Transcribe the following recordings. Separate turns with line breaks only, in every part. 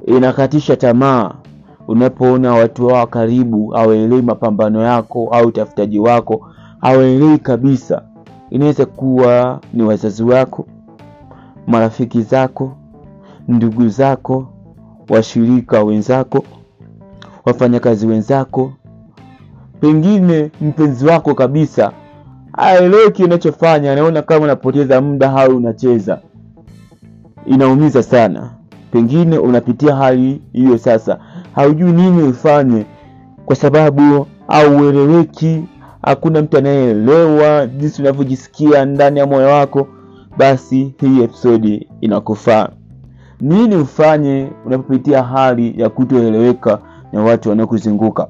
inakatisha tamaa unapoona watu wao karibu hawaelewi mapambano yako au utafutaji wako, hawaelewi kabisa. Inaweza kuwa ni wazazi wako, marafiki zako, ndugu zako, washirika wenzako, wafanyakazi wenzako, pengine mpenzi wako kabisa haelewi kile unachofanya, anaona kama unapoteza muda au unacheza. Inaumiza sana. Pengine unapitia hali hiyo sasa, haujui nini ufanye, kwa sababu haueleweki, hakuna mtu anayeelewa jinsi unavyojisikia ndani ya moyo wako. Basi hii episodi inakufaa. Nini ufanye unapopitia hali ya kutoeleweka na watu wanaokuzunguka?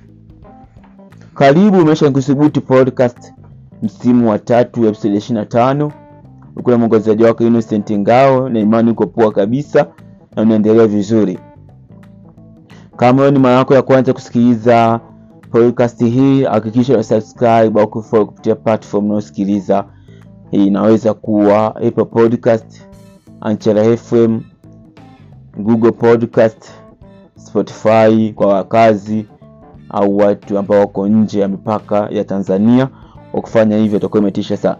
Karibu Maisha Kuthubutu podcast msimu wa tatu episode ishirini na tano ukuna mwongozaji wako Innocent Ngao, na imani uko poa kabisa na unaendelea vizuri. Kama wewe ni mara yako ya kwanza kusikiliza podcast hii, hakikisha una subscribe au kufollow kupitia platform unayosikiliza. Hii inaweza kuwa Apple Podcast, Anchor FM, Google Podcast, Spotify kwa wakazi au watu ambao wako nje ya mipaka ya Tanzania. Kwa kufanya hivyo itakuwa imetisha sana.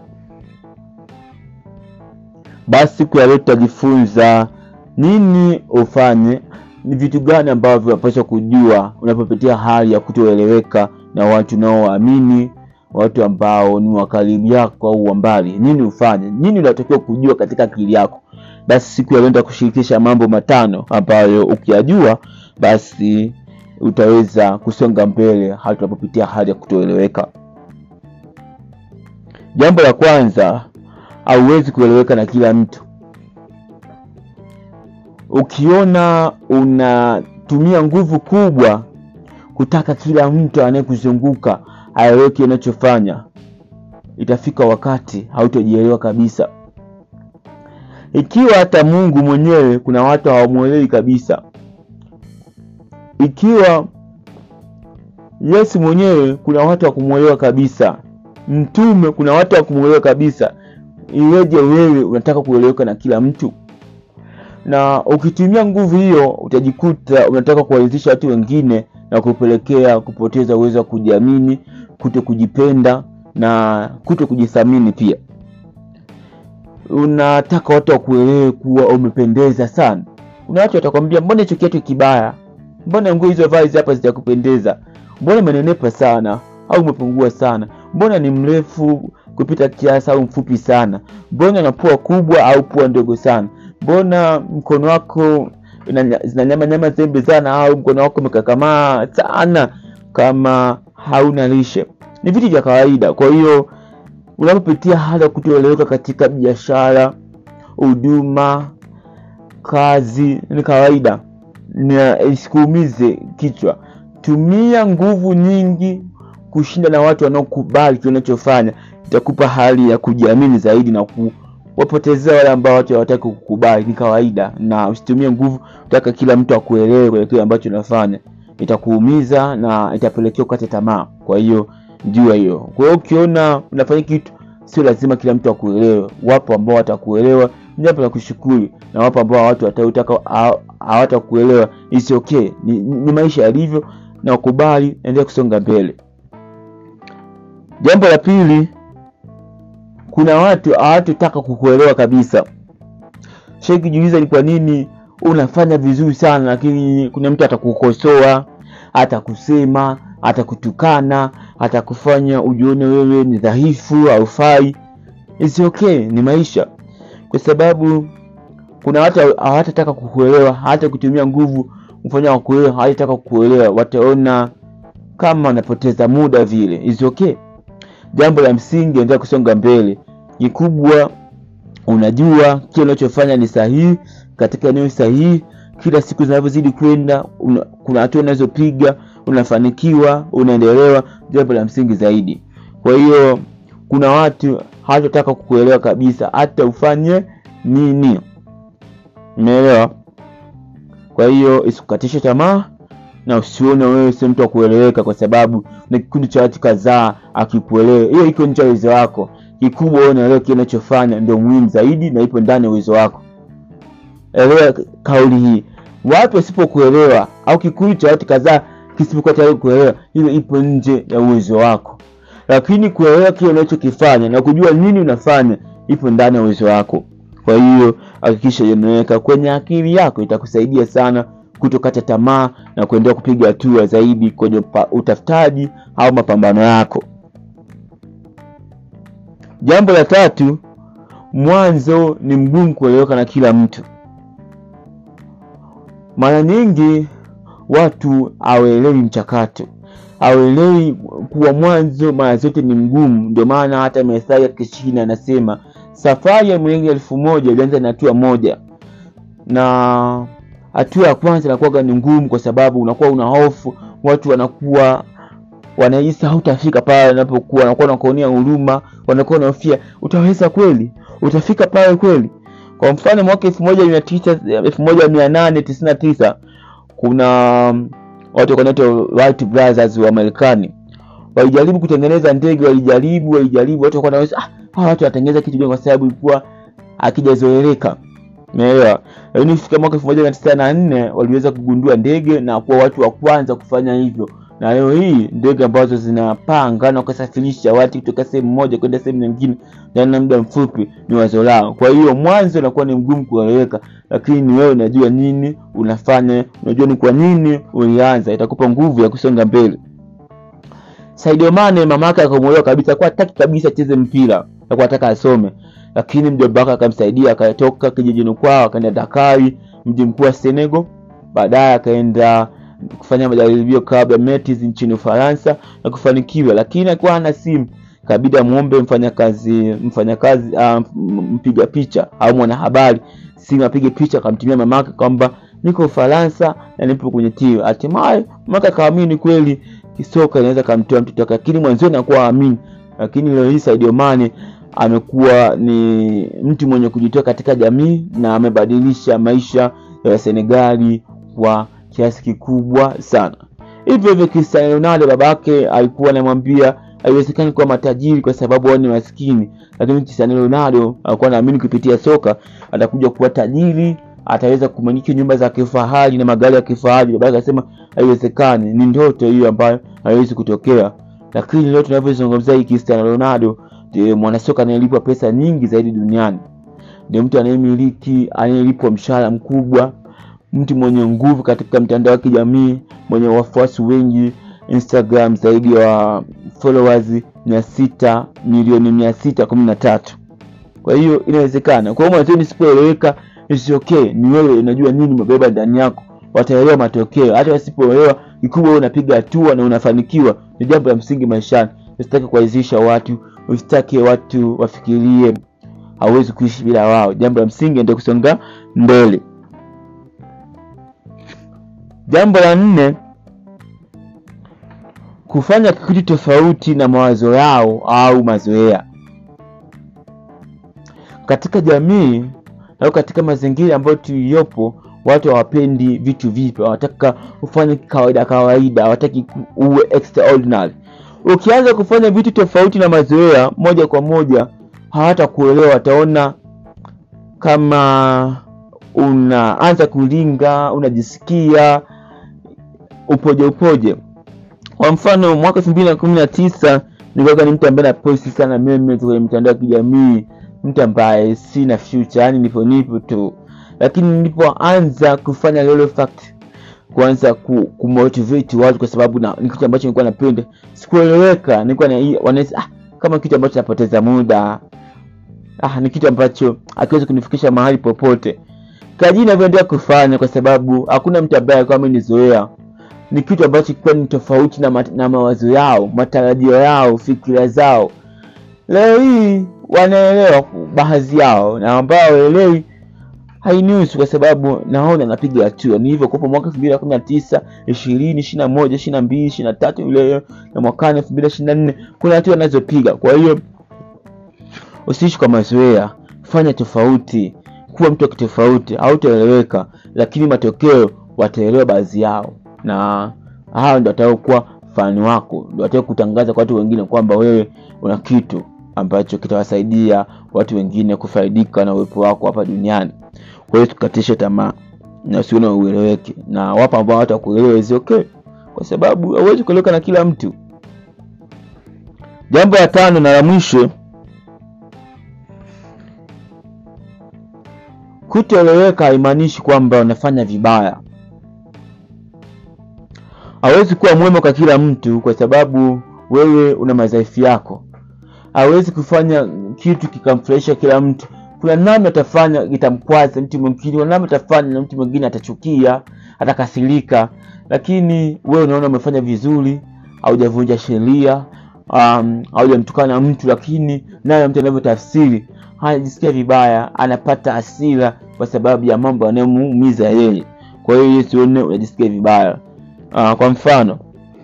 Basi siku ya leo tutajifunza nini ufanye, ni vitu gani ambavyo unapaswa kujua unapopitia hali ya kutoeleweka na watu unaowaamini, watu ambao ni wa karibu yako au wa mbali. Nini ufanye, nini unatakiwa kujua katika akili yako. Basi siku ya leo nitakushirikisha mambo matano ambayo ukiyajua, basi utaweza kusonga mbele hata unapopitia hali ya kutoeleweka. Jambo la kwanza, hauwezi kueleweka na kila mtu. Ukiona unatumia nguvu kubwa kutaka kila mtu anayekuzunguka aeleweke unachofanya, itafika wakati hautojielewa kabisa. Ikiwa hata Mungu mwenyewe kuna watu hawamwelewi kabisa, ikiwa Yesu mwenyewe kuna watu wa kumwelewa kabisa, mtume kuna watu wa kumwelewa kabisa, iweje wewe unataka kueleweka na kila mtu? Na ukitumia nguvu hiyo utajikuta unataka kuwaridhisha watu wengine na kupelekea kupoteza uwezo wa kujiamini, kuto kujipenda na kuto kujithamini pia. Unataka watu wakuelewe kuwa umependeza sana. Kuna watu watakwambia, mbona hicho kiatu kibaya, mbona nguo hizo vazi hapa zitakupendeza, mbona umenenepa sana au umepungua sana, mbona ni mrefu kupita kiasi au mfupi sana, mbona na pua kubwa au pua ndogo sana, mbona mkono wako zina nyama nyama zembe sana au mkono wako umekakamaa sana kama hauna lishe. Ni vitu vya kawaida. Kwa hiyo unapopitia hali ya kutoeleweka katika biashara, huduma, kazi, ni kawaida na isikuumize kichwa. Tumia nguvu nyingi kushinda na watu wanaokubali kile unachofanya, itakupa hali ya kujiamini zaidi na kuwapotezea wale ambao watu hawataki kukubali. Ni kawaida, na usitumie nguvu kutaka kila mtu akuelewe kwa kile ambacho unafanya, itakuumiza na itapelekea ukate tamaa. Kwa hiyo jua hiyo. Kwa hiyo ukiona unafanya kitu, sio lazima kila mtu akuelewe. Wapo ambao watakuelewa, jambo la kushukuru, na wapo ambao watu watautaka hawatakuelewa. It's okay, ni, ni maisha yalivyo, na ukubali, endelea kusonga mbele. Jambo la pili, kuna watu hawatotaka kukuelewa kabisa. Shai kujiuliza ni kwa nini unafanya vizuri sana, lakini kuna mtu atakukosoa, atakusema, atakutukana, atakufanya ujione wewe ni dhaifu, haufai. It's okay, ni maisha, kwa sababu kuna watu hawatataka kukuelewa, hata kutumia nguvu kufanya wakuelewa, hawatataka kukuelewa, wataona kama wanapoteza muda vile. It's okay. Jambo la msingi, endelea kusonga mbele. Kikubwa unajua kile unachofanya ni sahihi katika eneo sahihi. Kila siku zinavyozidi kwenda, kuna hatua unazopiga, unafanikiwa, unaendelewa. Jambo la msingi zaidi. Kwa hiyo kuna watu hawatataka kukuelewa kabisa, hata ufanye nini. Umeelewa? Kwa hiyo isikukatishe tamaa na usione wewe si mtu wa kueleweka, kwa sababu na kikundi cha watu kadhaa akikuelewe, hiyo iko nje ya uwezo wako. Kikubwa wewe unaelewa kile unachofanya ndio muhimu zaidi, na ipo ndani ya uwezo wako. Elewa kauli hii, watu wasipokuelewa au kikundi cha watu kadhaa kisipokuwa tayari kuelewa, hiyo ipo nje ya uwezo wako. Lakini kuelewa kile unachokifanya na kujua nini unafanya ipo ndani ya uwezo wako. Kwa hiyo hakikisha inaweka kwenye akili yako, itakusaidia sana kutokata tamaa na kuendelea kupiga hatua zaidi kwenye utafutaji au mapambano yako. Jambo la tatu, mwanzo ni mgumu kueleweka na kila mtu. Mara nyingi watu hawaelewi mchakato, hawaelewi kuwa mwanzo mara zote ni mgumu. Ndio maana hata Methali ya Kishina anasema safari ya mwenge elfu moja ilianza na hatua moja, na hatua ya kwanza inakuwa ni ngumu, kwa sababu unakuwa una hofu, watu wanakuwa wanahisi hautafika pale unapokuwa, wanakuwa wanakuonea huruma, wanakuwa wanahofia utaweza kweli, utafika pale kweli. Kwa mfano mwaka elfu moja mia tisa elfu moja mia nane tisini na tisa kuna watu wanaitwa Wright Brothers wa Marekani walijaribu kutengeneza ndege, walijaribu walijaribu, watu wakaona ah, hawa watu wanatengeneza kitu gani? Kwa sababu ilikuwa akijazoeleka, umeelewa. Lakini kufika mwaka elfu moja mia tisa na nne waliweza kugundua ndege na kuwa watu wa kwanza kufanya hivyo, na leo hii ndege ambazo zinapanga na kusafirisha watu kutoka sehemu moja kwenda sehemu nyingine ndani ya muda mfupi ni wazo lao. Kwa hiyo mwanzo unakuwa ni mgumu kueleweka, lakini ni wewe unajua nini unafanya, unajua ni kwa nini ulianza, itakupa nguvu ya kusonga mbele. Sadio Mane mama yake akamuelewa kabisa, kwa hataki kabisa acheze mpira, alikuwa anataka asome, lakini mjomba wake akamsaidia, akatoka kijijini kwao akaenda Dakar, mji mkuu wa Senegal. Baadaye akaenda kufanya majaribio kabla ya Metz nchini Ufaransa na kufanikiwa, lakini alikuwa hana simu, kabidi amuombe mfanyakazi mfanyakazi uh, mpiga picha au mwanahabari simu apige picha, akamtumia mamake kwamba niko Ufaransa na nipo kwenye timu. Hatimaye mamake akaamini kweli kisoka inaweza kamtoa mtoto wake, lakini mwanzoni anakuwa amini. Lakini leo hii Sadio Mane amekuwa ni mtu mwenye kujitoa katika jamii na amebadilisha maisha ya Senegali kwa kiasi kikubwa sana. Hivyo hivyo Cristiano Ronaldo, babake alikuwa anamwambia haiwezekani kuwa matajiri kwa sababu wao ni maskini, lakini Cristiano Ronaldo alikuwa anaamini kupitia soka atakuja kuwa tajiri, ataweza kumiliki nyumba za kifahari na magari ya kifahari. Babake akasema haiwezekani, ni ndoto hiyo ambayo haiwezi kutokea. Lakini leo tunavyozungumzia hii Cristiano Ronaldo ndiye mwanasoka anayelipwa pesa nyingi zaidi duniani, ndio mtu anayemiliki anayelipwa mshahara mkubwa mtu mwenye nguvu katika mtandao wa kijamii mwenye wafuasi wengi Instagram zaidi ya followers mia sita milioni mia sita kumi na tatu. Kwa hiyo inawezekana. Kwa hiyo mwanzoni sipoeleweka is okay, ni wewe unajua nini umebeba ndani yako, wataelewa matokeo. Hata wasipoelewa, kikubwa wewe unapiga hatua na unafanikiwa, ni jambo la msingi maishani. Usitaki kuwaizisha watu, usitaki watu wafikirie hauwezi kuishi bila wao. Jambo la msingi ndio kusonga mbele. Jambo la nne, kufanya kitu tofauti na mawazo yao au mazoea. Katika jamii au katika mazingira ambayo tuliyopo, watu hawapendi vitu vipya, wanataka ufanye kawaida kawaida, hawataki uwe extraordinary. Ukianza kufanya vitu tofauti na mazoea, moja kwa moja hawatakuelewa, wataona kama unaanza kulinga, unajisikia upoje upoje. Kwa mfano mwaka elfu mbili na kumi na tisa nilikuwa ni mtu ambaye naposti sana memes kwenye mitandao ya kijamii, mtu ambaye sina future, yani nipo nipo tu, lakini nilipoanza kufanya Lolo Fact, kuanza ku, kumotivate watu kwa sababu na ni kitu ambacho nilikuwa napenda, sikueleweka, nilikuwa na wanaweza ah, kama kitu ambacho napoteza muda ah, ni kitu ambacho akiweza kunifikisha mahali popote kaji inavyoendelea kufanya, kwa sababu hakuna mtu ambaye alikuwa amenizoea. Ni kitu ambacho kilikuwa ni tofauti na, na mawazo yao, matarajio yao, fikira zao. Leo hii wanaelewa baadhi yao, na ambao waelewi hainihusu, kwa sababu naona napiga hatua. Ni hivyo kupo mwaka elfu mbili na kumi na tisa ishirini ishirini na moja ishirini na mbili ishirini na tatu leo na mwakani elfu mbili ishirini na nne kuna hatua anazopiga. Kwa hiyo usiishi kwa mazoea, fanya tofauti kuwa mtu wa kitofauti, hautaeleweka, lakini matokeo wataelewa baadhi yao, na hao ndio watakuwa fani wako, ndio watakao kutangaza kwa watu wengine kwamba wewe una kitu ambacho kitawasaidia watu wengine kufaidika na uwepo wako hapa duniani. Kwa hiyo tukatishe tamaa. na usione ueleweke, na wapo ambao hawatakuelewa is okay, kwa sababu hauwezi kueleweka na kila mtu. Jambo la tano na la mwisho, kutoeleweka haimaanishi kwamba unafanya vibaya. Hawezi kuwa mwema kwa kila mtu, kwa sababu wewe una madhaifu yako. Hawezi kufanya kitu kikamfurahisha kila mtu. Kuna namna utafanya itamkwaza mtu mwingine, kuna namna utafanya na mtu mwingine atachukia, atakasirika, lakini wewe unaona umefanya vizuri, haujavunja sheria, um, haujamtukana mtu, lakini naye mtu anavyotafsiri anajisikia vibaya, anapata hasira kwa sababu ya mambo yanayomuumiza yeye. Kwa hiyo yeye sione unajisikia vibaya. Uh, kwa mfano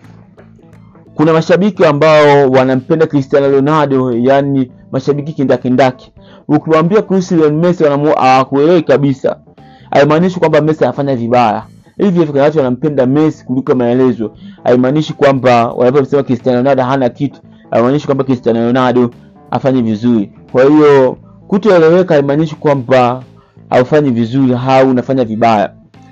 kuna mashabiki ambao wanampenda Cristiano Ronaldo, yani mashabiki kindakindaki. Ukiwaambia kuhusu Lionel Messi hawakuelewi kabisa. Haimaanishi kwamba Messi anafanya vibaya. Hivi hivi kuna watu wanampenda Messi kuliko maelezo. Haimaanishi kwamba wanaposema Cristiano Ronaldo hana kitu, haimaanishi kwamba Cristiano Ronaldo afanye vizuri. Kwa hiyo kutoeleweka haimaanishi kwamba haufanyi vizuri au unafanya vibaya.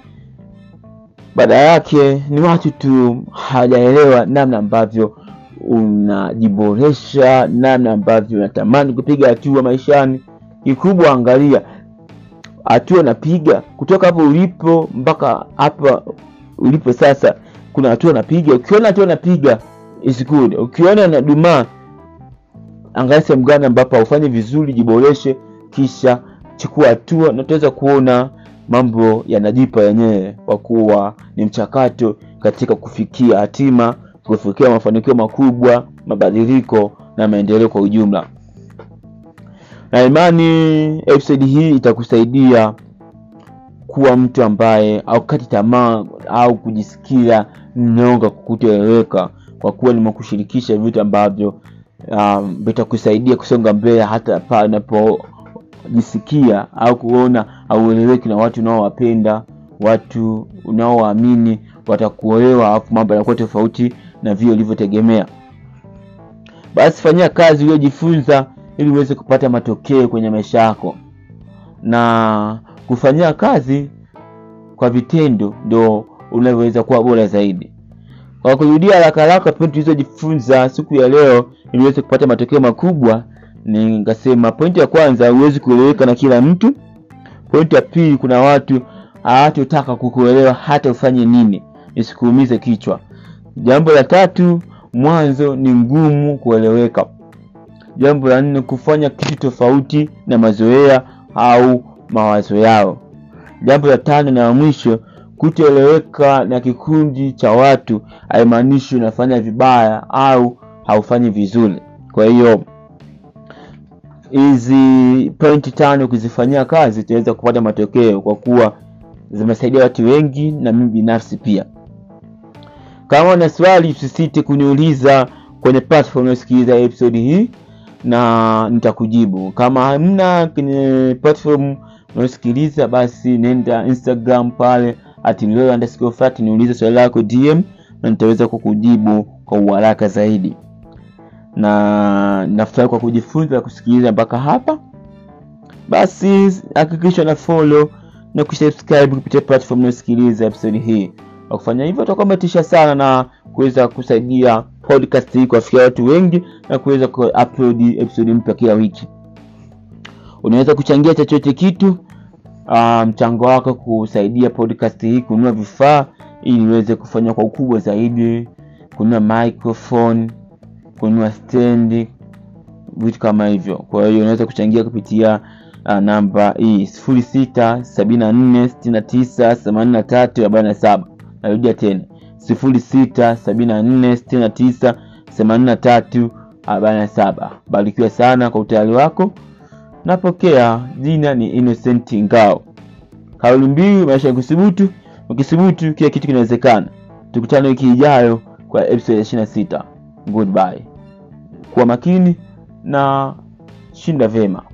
Baada yake ni watu tu hawajaelewa namna ambavyo unajiboresha, namna ambavyo unatamani kupiga hatua maishani. Kikubwa, angalia hatua unapiga kutoka hapo ulipo mpaka hapa ulipo sasa. Kuna hatua unapiga, ukiona hatua unapiga is good. Ukiona unadumaa, angalia sehemu gani ambapo haufanyi vizuri, jiboreshe, kisha chukua hatua, na utaweza kuona mambo yanajipa yenyewe, kwa kuwa ni mchakato katika kufikia hatima, kufikia mafanikio makubwa, mabadiliko na maendeleo kwa ujumla. Na imani episode hii itakusaidia kuwa mtu ambaye haukati tamaa au kujisikia mnyonga kukutoeleweka, kwa kuwa nimekushirikisha vitu ambavyo um, vitakusaidia kusonga mbele hata pale unapo jisikia au kuona haueleweki na watu unaowapenda, watu unaowaamini watakuelewa, alafu mambo yanakuwa tofauti na vile ulivyotegemea. Basi fanyia kazi uliojifunza ili uweze kupata matokeo kwenye maisha yako, na kufanyia kazi kwa vitendo ndo unavyoweza kuwa bora zaidi. Kwa kurudia haraka haraka pointi tulizojifunza siku ya leo ili uweze kupata matokeo makubwa Nikasema pointi ya kwanza, huwezi kueleweka na kila mtu. Pointi ya pili, kuna watu hawatotaka kukuelewa hata ufanye nini, isikuumize kichwa. Jambo la tatu, mwanzo ni ngumu kueleweka. Jambo la nne, kufanya kitu tofauti na mazoea au mawazo yao. Jambo la tano na la mwisho, kutoeleweka na kikundi cha watu haimaanishi unafanya vibaya au haufanyi vizuri. Kwa hiyo hizi pointi tano ukizifanyia kazi utaweza kupata matokeo, kwa kuwa zimesaidia watu wengi na mimi binafsi pia. Kama una swali, usisite kuniuliza kwenye platform unayosikiliza episode hii na nitakujibu. Kama hamna kwenye platform unayosikiliza, basi nenda Instagram pale @niulize niulize swali lako DM na nitaweza kukujibu kwa uharaka zaidi na nafurahi kwa kujifunza kusikiliza mpaka hapa. Basi hakikisha na follow na kusubscribe kupitia platform unayosikiliza episode hii. Kwa kufanya hivyo, utakuwa umetisha sana na kuweza kusaidia podcast hii kuwafikia watu wengi na kuweza ku-upload episode mpya kila wiki. Unaweza kuchangia chochote kitu, mchango um, wako kusaidia podcast hii kununua vifaa ili iweze kufanya kwa ukubwa zaidi, kununua microphone kununua stendi, vitu kama hivyo. Kwa hiyo unaweza kuchangia kupitia uh, namba hii sifuri sita sabini na nne sitini na tisa themanini na tatu arobaini na saba. Narudia tena sifuri sita sabini na nne sitini na tisa themanini na tatu arobaini na saba. Barikiwa sana kwa utayari wako. Napokea. Jina ni Innocent Ngao. Kauli mbiu maisha ya kuthubutu. Ukithubutu kila kitu kinawezekana. Tukutane wiki ijayo kwa episode ya ishirini na sita. Goodbye. Kuwa makini na shinda vyema.